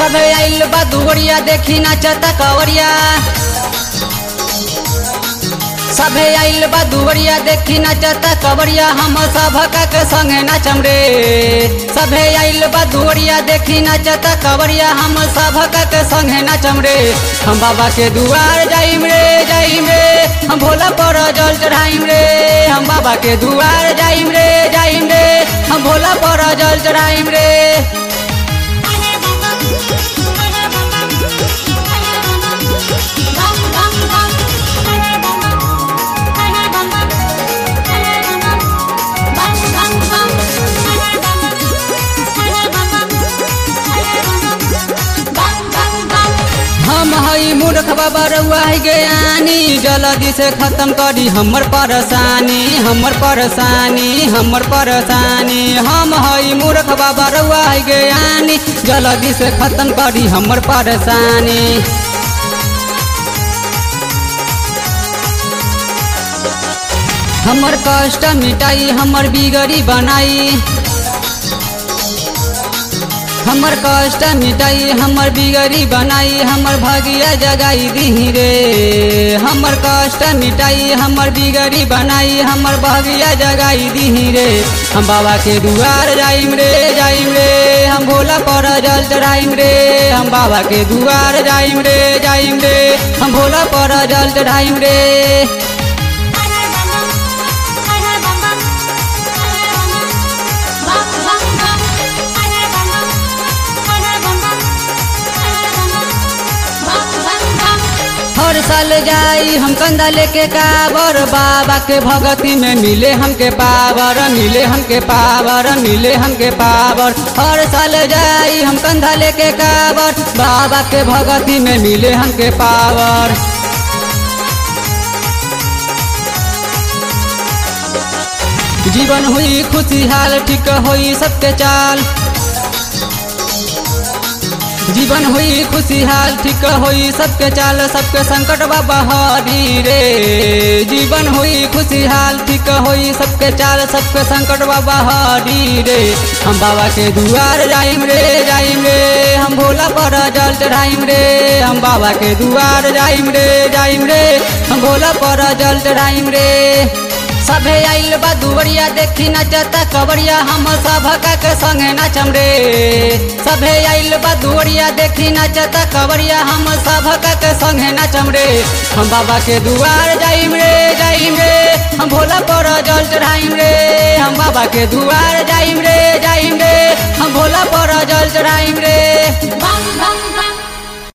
सभे आइल बा दुवरिया देखी नाचता कवरिया सभे आइल बा दुवरिया देखी नाचता कवरिया हम सभका के संगे नाचम रे सभे आइल बा दुवरिया देखी नाचता कवरिया हम सभका के संगे नाचम रे हम बाबा के दुआर जाइम रे जाइम रे हम भोला पर जल चढ़ाइम रे हम बाबा के दुआर जाइम रे जाइम रे हम भोला पर जल चढ़ाइम रे हम हई मूर्ख बाबा रउआ है ज्ञानी जल्दी से खत्म करी हमर परेशानी हमर परेशानी हमर परेशानी हम हई मूर्ख बाबा रउआ है ज्ञानी जल्दी से खत्म करी हमर परेशानी हमर कष्ट मिटाई हमर बिगड़ी बनाई हमर कष्ट मिटाई हमर बिगड़ी बनाई हमर भगिया जगाई दी रे हमर कष्ट मिटाई हमर बिगड़ी बनाई हमर भगिया जगाई दी रे हम बाबा के दुआर जाइम रे जाइम रे हम भोला पर जल चढ़ाइम रे हम बाबा के दुआर जाइम रे जाइम रे हम भोला पर जल चढ़ाइम रे हर साल जाई हम कंधा लेके काबर बाबा के भगती में मिले हमके पावर मिले हमके पावर मिले हमके पावर हर साल जाई हम कंधा लेके काबर बाबा के भगती में मिले हमके पावर जीवन हुई खुशहाल ठीक हुई सबके चाल जीवन हुई खुशहाल ठीक हुई सबके चाल सबके संकट बाबा हरी रे जीवन हुई खुशहाल ठीक हुई सबके चाल सबके संकट बाबा हरी रे हम बाबा के दुआर जाइम रे जाइम रे हम भोला पर जल चढ़ाइम रे हम बाबा के दुआर जाइम रे जाइम रे हम भोला पर जल चढ़ाइम रे सभे आइल बा दुवरिया देखी नचता कवरिया हम सभका के संगे नाचम रे सभे आइल बा दुवरिया देखी नचता कवरिया हम सभका के संगे नाचम रे हम बाबा के दुआर जाइम रे जाइम रे हम भोला पर जल चढ़ाइम रे हम बाबा के दुआर जाइम रे जाइम रे हम भोला पर जल चढ़ाइम रे Bang bang bang